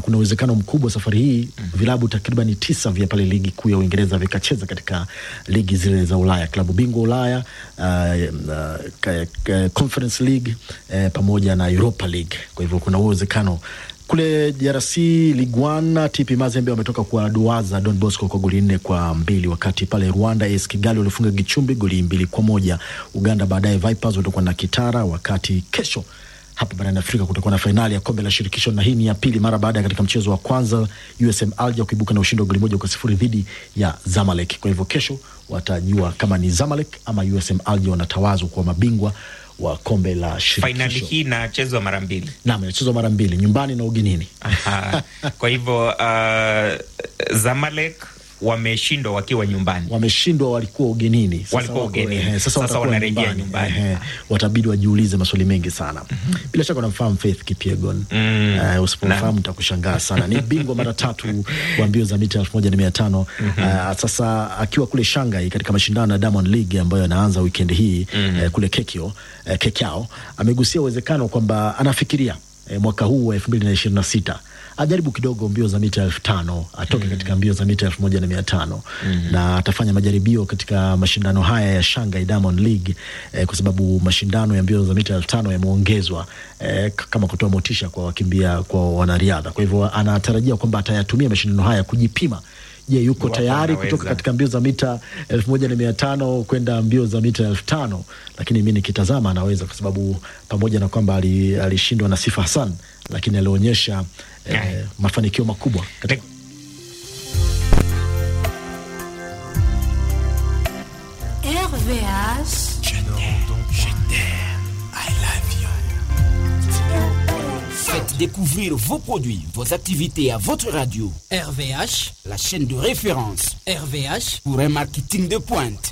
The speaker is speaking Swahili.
na kuna uwezekano mkubwa safari hii vilabu takriban tisa vya pale ligi kuu ya Uingereza vikacheza katika ligi zile za Ulaya, klabu bingwa Ulaya, uh, uh, ka- ka- Conference League eh, pamoja na Europa League. Kwa hivyo kuna uwezekano kule DRC Ligue 1 TP Mazembe wametoka kuwaduaza Don Bosco kwa goli nne kwa mbili, wakati pale Rwanda AS Kigali walifunga Gichumbi goli mbili kwa moja. Uganda baadaye Vipers watakuwa na Kitara, wakati kesho hapa barani Afrika kutakuwa na fainali ya kombe la shirikisho, na hii ni ya pili mara baada ya katika mchezo wa kwanza USM Alger kuibuka na ushindi wa goli moja kwa sifuri dhidi ya Zamalek. Kwa hivyo kesho watajua kama ni Zamalek ama USM Alger wanatawazwa kuwa mabingwa wa kombe la Fainali shirikisho. hii inachezwa mara mbili. Naam, inachezwa mara mbili, nyumbani na ugenini. Aha. Kwa hivyo uh, Zamalek wameshindwa wakiwa nyumbani. wameshindwa walikuwa ugenini Sasa Walikuwa wako- ugenini. ehe, sasa, Sasa watakuwa wanarejea nyumbani. Ehe, watabidi wajiulize maswali mengi sana bila shaka unamfahamu Faith Kipyegon Mm. Eh, usipomfahamu nitakushangaa sana ni bingwa mara tatu wa mbio za mita elfu moja na mia tano Eh, sasa akiwa kule Shanghai katika mashindano ya Diamond League ambayo yanaanza wikendi hii eh, kule Kekio, eh, Kekiao amegusia uwezekano kwamba anafikiria eh, mwaka huu wa elfu mbili na ishirini na sita ajaribu kidogo mbio za mita elfu tano atoke katika mbio za mita elfu moja na mia tano na atafanya majaribio katika mashindano haya ya Shanghai Diamond League eh, kwa sababu mashindano ya mbio za mita elfu tano yameongezwa eh, k- kama kutoa motisha kwa wakimbia kwa wanariadha. Kwa hivyo anatarajia kwamba atayatumia mashindano haya kujipima. Je, yuko Iwapo tayari anaweza. kutoka katika mbio za mita elfu moja na mia tano kwenda mbio za mita elfu tano Lakini mi nikitazama anaweza, kwa sababu pamoja na kwamba ali- alishindwa na Sifa Hassan, lakini alionyesha eh, Aye. mafanikio makubwa katika RVH. Faites découvrir vos produits, vos activités à votre radio. RVH, La chaîne de référence RVH, pour un marketing de pointe.